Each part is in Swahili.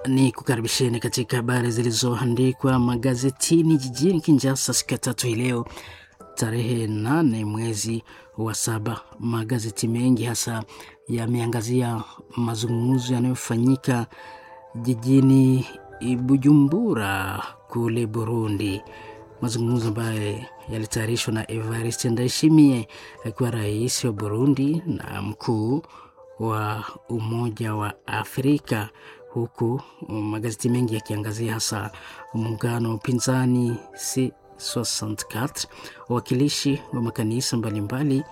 ni kukaribisheni katika habari zilizoandikwa magazetini jijini Kinshasa siku ya tatu hii leo tarehe nane mwezi wa saba. Magazeti mengi hasa yameangazia mazungumzo yanayofanyika jijini Bujumbura kule Burundi, mazungumzo ambayo yalitayarishwa na Evariste Ndayishimiye akiwa rais wa Burundi na mkuu wa Umoja wa Afrika, huku magazeti mengi yakiangazia hasa muungano wa upinzani C64 wawakilishi wa makanisa mbalimbali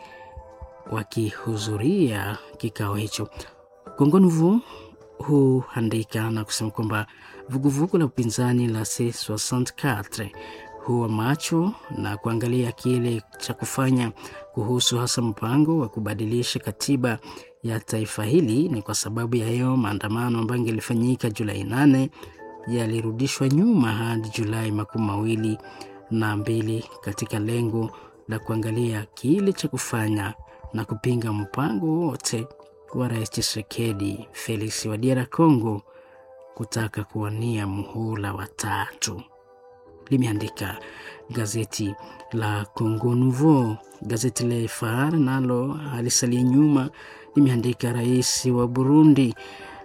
wakihudhuria kikao hicho. Congo Nouveau huandika na kusema kwamba vuguvugu la upinzani la C64 huwa macho na kuangalia kile cha kufanya kuhusu hasa mpango wa kubadilisha katiba ya taifa hili. Ni kwa sababu ya hiyo maandamano ambayo ingelifanyika Julai nane yalirudishwa nyuma hadi Julai makumi mawili na mbili katika lengo la kuangalia kile cha kufanya na kupinga mpango wote wa Rais Tshisekedi Felix wa DR Congo kutaka kuwania muhula wa tatu, limeandika gazeti la Congo Nouveau. Gazeti la Phare nalo alisalia nyuma, limeandika rais wa Burundi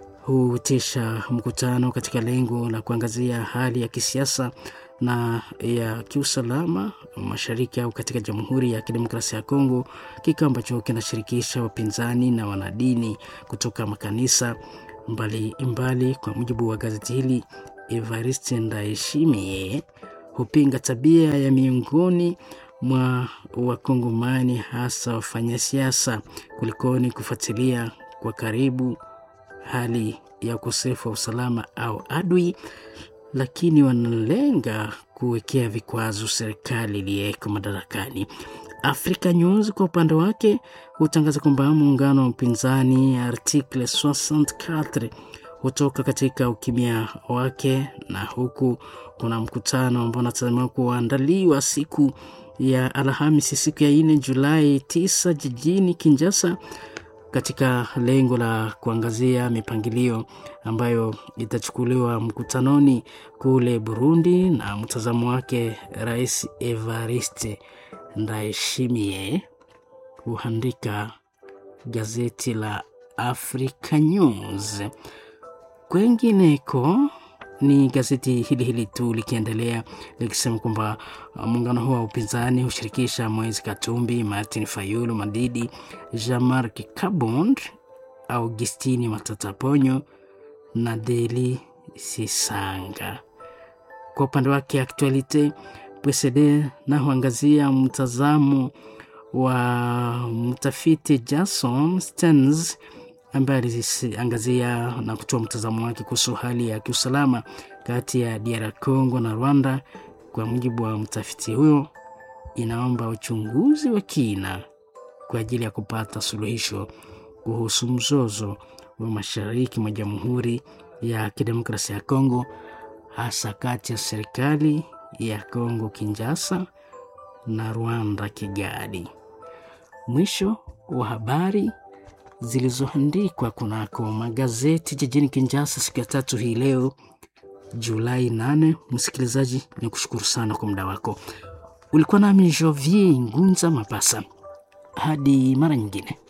huitisha mkutano katika lengo la kuangazia hali ya kisiasa na ya kiusalama mashariki au katika Jamhuri ya Kidemokrasia ya Kongo, kikao ambacho kinashirikisha wapinzani na wanadini kutoka makanisa mbali mbali. Kwa mujibu wa gazeti hili, Evariste Ndayishimiye hupinga tabia ya miongoni mwa Wakongomani, hasa wafanyasiasa, kulikoni kufuatilia kwa karibu hali ya ukosefu wa usalama au adui lakini wanalenga kuwekea vikwazo serikali iliyeko madarakani. Africa News kwa upande wake hutangaza kwamba muungano wa upinzani Article 64 hutoka katika ukimya wake, na huku kuna mkutano ambao unatazamiwa kuandaliwa siku ya Alhamisi, siku ya 4 Julai 9 jijini Kinshasa katika lengo la kuangazia mipangilio ambayo itachukuliwa mkutanoni kule Burundi na mtazamo wake Rais Evariste Ndayishimiye, huandika gazeti la Africa News. Kwengineko ni gazeti hili hili tu likiendelea likisema kwamba muungano huo wa upinzani hushirikisha Moise Katumbi, Martin Fayulu Madidi, Jean-Marc Kabond, Augustini Matata Ponyo na Deli Sisanga. Kwa upande wake Actualite PSD na huangazia mtazamo wa mtafiti Jason Stearns ambaye aliangazia na kutoa mtazamo wake kuhusu hali ya kiusalama kati ya DR Congo na Rwanda. Kwa mujibu wa mtafiti huyo, inaomba uchunguzi wa kina kwa ajili ya kupata suluhisho kuhusu mzozo wa mashariki mwa Jamhuri ya Kidemokrasia ya Kongo, hasa kati ya serikali ya Kongo Kinshasa na Rwanda Kigali. Mwisho wa habari zilizoandikwa kunako magazeti jijini Kinshasa siku ya tatu hii leo Julai 8. Msikilizaji, ni kushukuru sana kwa muda wako. Ulikuwa nami Jovier Ngunza Mapasa, hadi mara nyingine.